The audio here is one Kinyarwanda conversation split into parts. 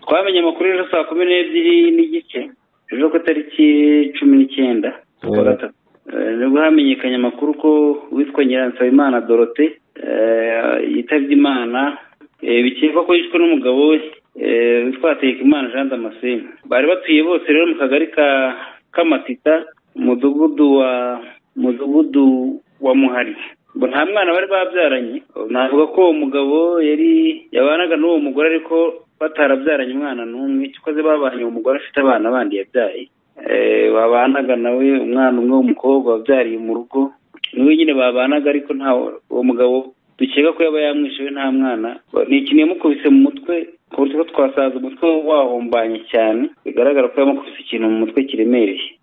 twamenye amakuru ejo saa kumi n'ebyiri n'igice ejo ku itariki cumi n'icyenda z'ukwa Mhm. gatatu Eh, nibwo hamenyekanye amakuru ko witwa nyiransabimana dorote eh, yitabye imana Eh, bikekwa ko yishwe n'umugabo we eh, witwa hategekimana jean damascene bari batuye bose rero mu kagari ka kamatita umudugudu wa mudugudu wa muhari ngo nta mwana bari babyaranye navuga ko uwo mugabo yari yabanaga n'uwo mugore ariko batarabyaranye umwana n'umwe cyakoze babanye uwo mugore afite abana bandi yabyaye Eh, babanaga nawe umwana umwe w'umukobwa wabyariye mu rugo niwe nyine babanaga ariko nta uwo mugabo dukeka ko yaba yamwishe we nta mwana ni ikintu yamukubise mu mutwe ku buryo ko twasaza umutwe wahombanye cyane bigaragara ko yamukubise ikintu mu mutwe kiremereye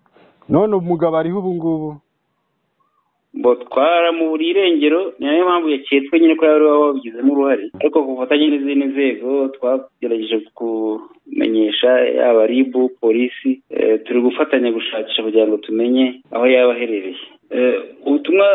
none umugabo ariho ubu ngubu ngo twaramuburiye irengero ni nayo mpamvu yaketswe nyine ko yari wabigizemo uruhare ariko ku bufatanye n'izindi nzego twagerageje kumenyesha yaba ribu polisi eh, turi gufatanya gushakisha kugira ngo tumenye aho yaba aherereye Eh, ubutumwa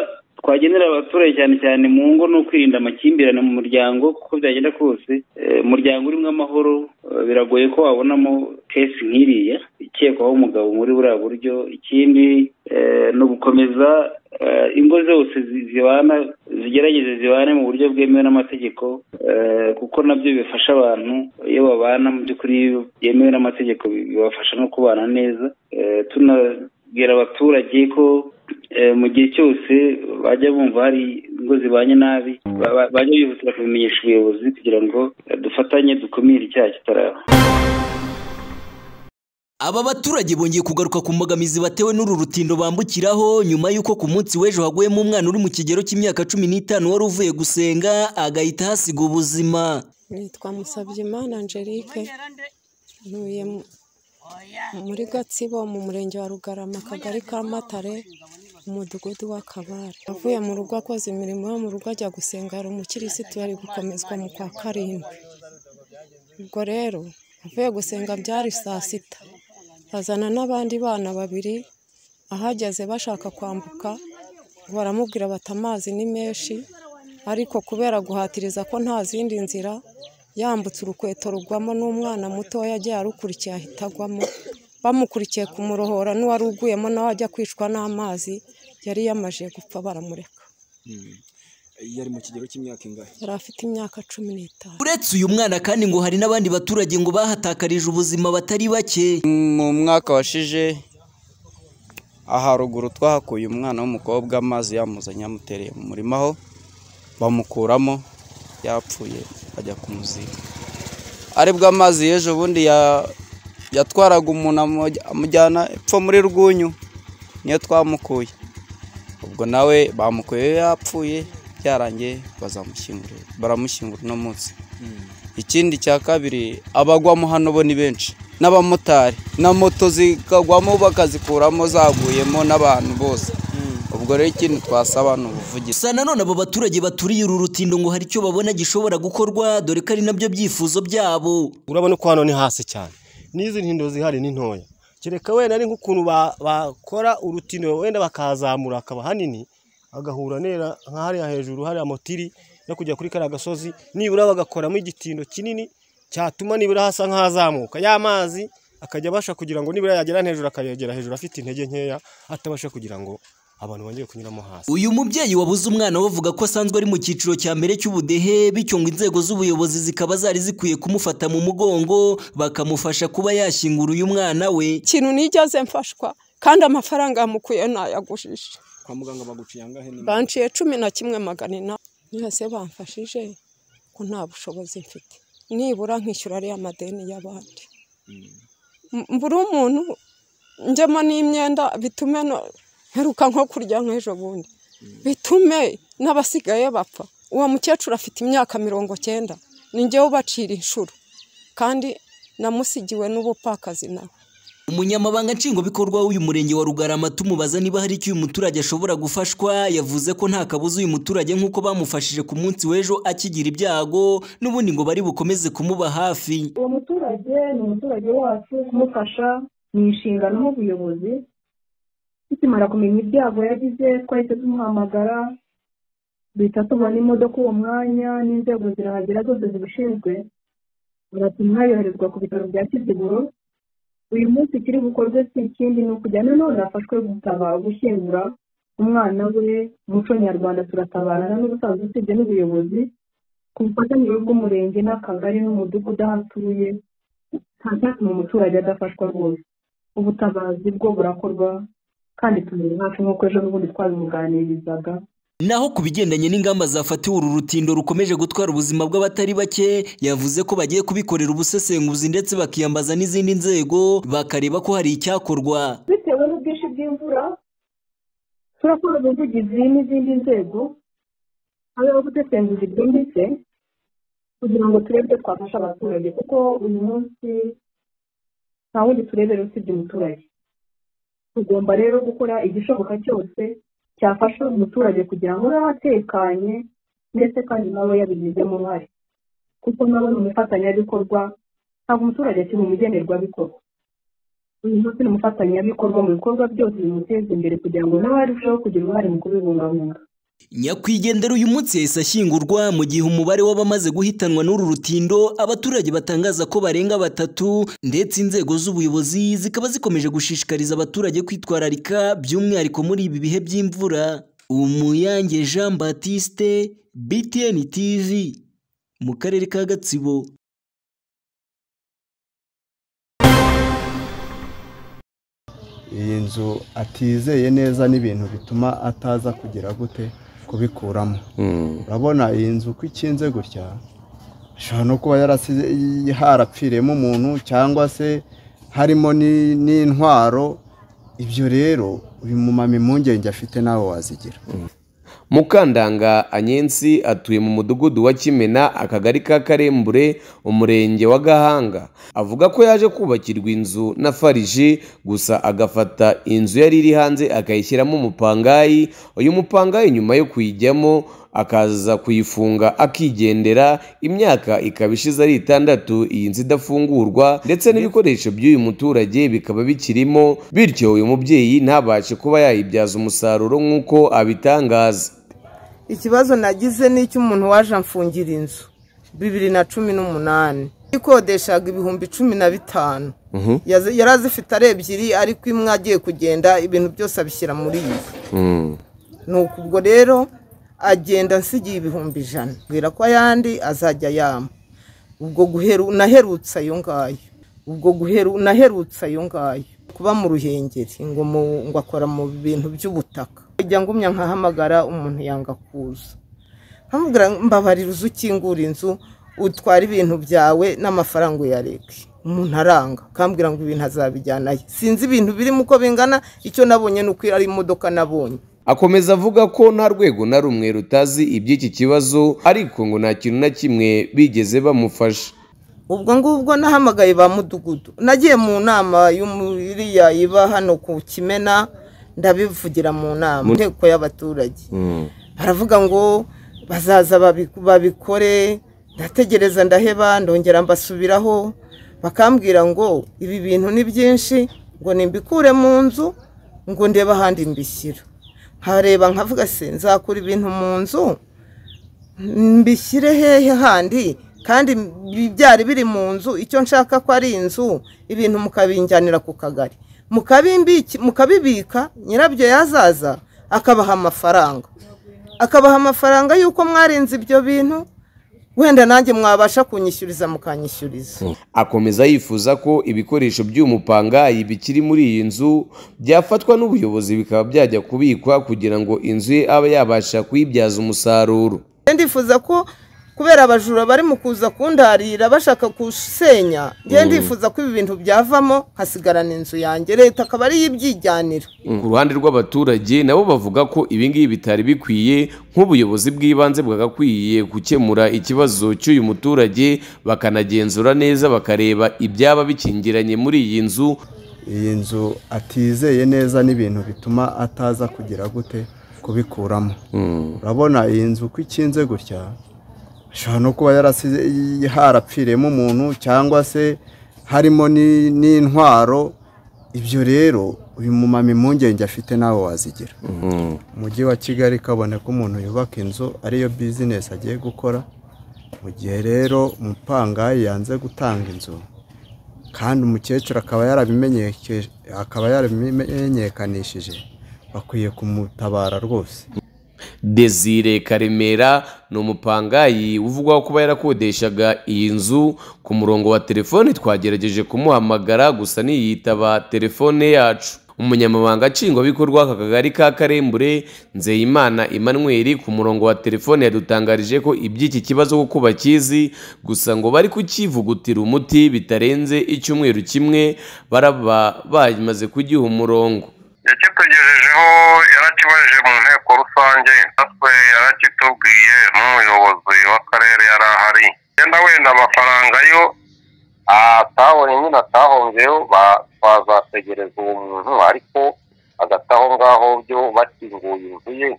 twagenera abaturage cyane cyane mu ngo ni ukwirinda amakimbirane mu muryango kuko byagenda kose eh, umuryango urimo amahoro eh, biragoye ko wabonamo kesi nk'iriya ikekwaho umugabo muri buriya buryo ikindi eh, ni ugukomeza eh, ingo zose zi- zibana zigerageze zibane mu buryo bwemewe n'amategeko eh, kuko nabyo bifasha abantu iyo babana mu by'ukuri byemewe n'amategeko bi- bibafasha no kubana neza Eh, tunabwira abaturage ko eh, mu gihe cyose bajya bumva hari ingo zibanye nabi ba- ba- bajya bihutira kubimenyesha ubuyobozi kugira ngo eh, dufatanye dukumire icyaha kitaraba Aba baturage bongeye kugaruka ku mbogamizi batewe n'uru rutindo bambukiraho nyuma y'uko ku munsi w'ejo haguyemo umwana uri mu kigero cy'imyaka cumi n'itanu wari uvuye gusenga agahita hasiga ubuzima nitwa musabyimana angelique ntuye mu- muri gatsibo mu murenge wa rugarama akagari ka matare umudugudu wa kabare avuye mu rugo akoze imirimo yo mu rugo ajya gusenga hari umukirisitu yari gukomezwa mu kwa karindwi ubwo rero avuye gusenga byari saa sita azana n'abandi bana babiri ahageze bashaka kwambuka baramubwira bati amazi ni menshi ariko kubera guhatiriza ko nta zindi nzira yambutse urukweto rugwamo n'umwana mutoya agiye arukurikiye ahita agwamo bamukurikiye kumurohora n'uwari uguyemo nawe ajya kwicwa n'amazi yari yamaje gupfa baramureka yari mu kigero cy'imyaka ingahe yari afite imyaka cumi n'itanu uretse uyu mwana kandi ngo hari n'abandi baturage ngo bahatakarije ubuzima batari bake mu mwaka washize aharuguru twahakuye umwana w'umukobwa amazi yamuzanye yamutereye mu murima aho bamukuramo yapfuye bajya kumuziga aribwo amazi y'ejo bundi ya- yatwaraga umuntu amu- amujyana epfo muri rwunyu niyo twamukuye ubwo nawe bamukuye yapfuye byarangiye bazamushyingura baramushyingura uno munsi ikindi cya kabiri abagwamo hano bo ni benshi n'abamotari na moto zikagwamo bakazikuramo zaguyemo n'abantu bose ubwo rero ikindi twasaba ni ubuvugizi gusa nanone abo baturage baturiye uru rutindo ngo hari icyo babona gishobora gukorwa dore ko ari nabyo byifuzo byabo urabona ko hano ni hasi cyane n'izi ntindo zihari ni ntoya kereka wenda ari nk'ukuntu ba- bakora urutino wenda bakazamura hakaba hanini agahura nera nka hariya hejuru hariya motiri no kujya kuri kariya gasozi nibura bagakoramo igitindo kinini cyatuma nibura hasa nk'ahazamuka ya mazi akajya abasha kugira ngo nibura yagera hejuru akayagera hejuru afite intege nkeya atabasha kugira ngo abantu bongere kunyuramo hasi uyu mubyeyi wabuze umwana we avuga ko asanzwe ari mu cyiciro cya mbere cy'ubudehe bityo ngo inzego z'ubuyobozi zikaba zari zikwiye kumufata mu mugongo bakamufasha kuba yashyingura uyu mwana we ikintu nigeze mfashwa kandi amafaranga yamukuye nayagujije kwa muganga baguciye angahe banciye cumi na kimwe magana inani mwese bamfashije ko nta bushobozi mfite nibura nkishyura ariya madeni y'abandi M- mbura umuntu njyamo n'imyenda bitume no- mperuka nko kurya nk'ejo bundi bitume n'abasigaye bapfa uwo mukecuru afite imyaka mirongo cyenda ni njyewe ubacira inshuro kandi namusigiwe n'ubupfakazi nawe umunyamabanga nshingwabikorwa w'uyu murenge wa rugarama tumubaza niba hari icyo uyu muturage ashobora gufashwa yavuze ko nta kabuza uyu muturage nk'uko bamufashije ku munsi w'ejo akigira ibyago n'ubundi ngo bari bukomeze kumuba hafi uwo muturage ni umuturage wacu kumufasha ni inshingano nk'ubuyobozi tukimara kumenya ibyago yagize twahise tumuhamagara duhita tubona imodoka uwo mwanya n'inzego zirahagera zose zibishinzwe baratuma yoherezwa ku bitaro bya kiziguro uyu munsi kiri bukorwe si ikindi ni ukujyana none afashwe gusaba gushyingura umwana we umuco nyarwanda turatabarana n'ubusanzwe usibye n'ubuyobozi ku bufatanyije bw'umurenge n'akagari n'umudugudu aho atuye nta cyatuma umuturage adafashwa rwose ubutabazi bwo burakorwa kandi tumenya hafi nk'uko ejo bundi twabimuganirizaga Naho ku bigendanye n'ingamba zafatiwe uru rutindo rukomeje gutwara ubuzima bw'abatari bake yavuze ko bagiye kubikorera ubusesenguzi ndetse bakiyambaza n'izindi nzego bakareba ko hari icyakorwa bitewe n'ubwinshi bw'imvura turakora ubuvugizi n'izindi nzego habeho gutesenguza ibyimbitse kugira ngo turebe ibyo twafasha abaturage kuko uyu munsi nta wundi turebera usibye umuturage tugomba rero gukora igishoboka cyose cyafasha umuturage kugira ngo abe atekanye ndetse kandi nawe yabigizemo uruhare kuko nawe ni umufatanyabikorwa ntabwo umuturage akiri umugenerwabikorwa uyu munsi ni umufatanyabikorwa mu bikorwa byose bimuteza imbere kugira ngo nawe arusheho kugira uruhare mu kubibungabunga nyakwigendera uyu munsi yahise ashyingurwa mu gihe umubare w'abamaze guhitanwa n'uru rutindo abaturage batangaza ko barenga batatu ndetse inzego z'ubuyobozi zikaba zikomeje gushishikariza abaturage kwitwararika by'umwihariko muri ibi bihe by'imvura umuyange jean batiste btn tv mu karere ka gatsibo iyi nzu atizeye neza n'ibintu bituma ataza kugira gute kubikuramo urabona iyi nzu uko ikinze gutya ashobora no kuba yarasize harapfiriyemo umuntu cyangwa se harimo ni- n'intwaro ibyo rero uyu mumama impungenge afite nawe wazigira mukandanga anyensi atuye mu mudugudu wa kimena akagari ka karembure umurenge wa gahanga avuga ko yaje kubakirwa inzu na fariji gusa agafata inzu yari iri hanze akayishyiramo umupangayi uyu mupangayi nyuma yo kuyijyamo akaza kuyifunga akigendera imyaka ikaba ishize ari itandatu iyi nzu idafungurwa ndetse n'ibikoresho by'uyu muturage bikaba bikirimo bityo uyu mubyeyi ntabashe kuba yayibyaza umusaruro nk'uko abitangaza ikibazo nagize ni icy'umuntu waje amfungira inzu bibiri na cumi n'umunani ikodeshaga ibihumbi cumi na bitanu Yazi- yari azifite ari ebyiri ariko imwe agiye kugenda ibintu byose abishyira muri iyi nuko ubwo rero agenda ansigiye ibihumbi ijana mbwira ko ayandi azajya yama ubwo guheru naherutse ayo ngayo ubwo guheru naherutse ayo ngayo kuba mu ruhengeri ngo mu- ngo akora mu bintu by'ubutaka kujya ngumya nkahamagara umuntu yanga kuza nkamubwira mbabarira uzi ukingura inzu utwara ibintu byawe n'amafaranga uyareke umuntu aranga akambwira ngo ibintu azabijyanayo sinzi ibintu birimo uko bingana icyo nabonye ni uko ari imodoka nabonye akomeza avuga ko nta rwego na rumwe rutazi iby'iki kibazo ariko ngo nta kintu na kimwe bigeze bamufasha ubwo ngubwo nahamagaye ba mudugudu nagiye mu nama y'umuriya iba hano ku kimena ndabivugira mu nama mu nteko y'abaturage baravuga ngo bazaza babi- babikore ndategereza ndaheba ndongera mbasubiraho bakambwira ngo ibi bintu ni byinshi ngo nimbikure mu nzu ngo ndebe ahandi mbishyira nkareba nkavuga se nzakura ibintu mu nzu mbishyire hehe handi kandi bi- byari biri mu nzu icyo nshaka ko ari inzu ibintu mukabinjyanira ku kagari Mukabimbiki- mukabibika nyirabyo yazaza akabaha amafaranga akabaha amafaranga y'uko mwarinze ibyo bintu wenda nanjye mwabasha kunyishyuriza mukanyishyuriza akomeza yifuza ko ibikoresho by'umupangayi bikiri muri iyi nzu byafatwa n'ubuyobozi bikaba byajya kubikwa kugira ngo inzu ye abe yabasha kuyibyaza umusaruro Njye ndifuza ko kubera abajura bari mu kuza kundarira bashaka gusenya njye ndifuza ko ibi bintu byavamo hasigarana inzu yanjye leta akaba ariyo ibyijyanira ku ruhande rw'abaturage nabo bavuga ko ibingibi bitari bikwiye nk'ubuyobozi bw'ibanze bwagakwiye gukemura ikibazo cy'uyu muturage bakanagenzura neza bakareba ibyaba bikingiranye muri iyi nzu iyi nzu atizeye neza n'ibintu bituma ataza kugira gute kubikuramo urabona iyi nzu uko ikinze gutya ashobora no kuba yarasize harapfiriyemo umuntu cyangwa se harimo ni- n'intwaro ibyo rero uyu mumama impungenge afite nawe wazigira umujyi wa kigali kabone ko umuntu yubaka inzu ariyo bizinesi agiye gukora mu gihe rero umupangayi yanze gutanga inzu kandi umukecuru akaba yarabimenyeke- akaba yarabimenyekanishije bakwiye kumutabara rwose desire karemera ni umupangayi uvugwaho kuba yarakodeshaga iyi nzu ku murongo wa telefoni twagerageje kumuhamagara gusa niyitaba telefone yacu umunyamabanga nshingwabikorwa aka kagari ka karembure nzeyimana emmanuel ku murongo wa telefone yadutangarije ko iby'iki kibazo kuko bakizi gusa ngo bari kukivugutira umuti bitarenze icyumweru kimwe baraba bamaze kugiha umurongo yakitugejejeho yarakibajije mu nteko rusange natwe yarakitubwiye n'umuyobozi w'akarere yari ahari wenda wenda amafaranga yo atabonye nyine atahongeyo ba- twazategereza uwo muntu ariko hagati aho ngaho byo bakinguye inzu ye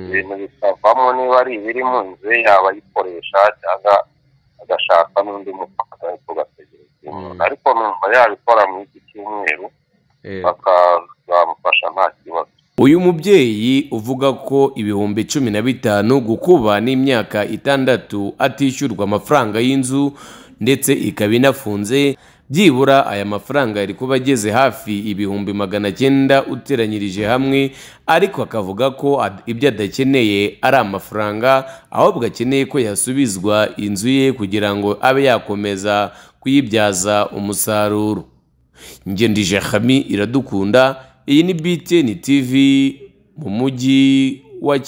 ibintu bikavamo niba ari ibiri mu nzu ye yaba ayikoresha cyangwa agashaka n'undi mupaka tugategereza uwo muntu ariko numva yabikora muri iki cyumweru bakazamufasha nta kibazo uyu mubyeyi uvuga ko ibihumbi cumi na bitanu gukuba n'imyaka itandatu atishyurwa amafaranga y'inzu ndetse ikaba inafunze byibura aya mafaranga yari kuba ageze hafi ibihumbi magana cyenda uteranyirije hamwe ariko akavuga ko ad- ibyo adakeneye ari amafaranga ahubwo akeneye ko yasubizwa inzu ye kugira ngo abe yakomeza kuyibyaza umusaruro ngendije hami iradukunda iyi ni btn tv mu mujyi wa Ki-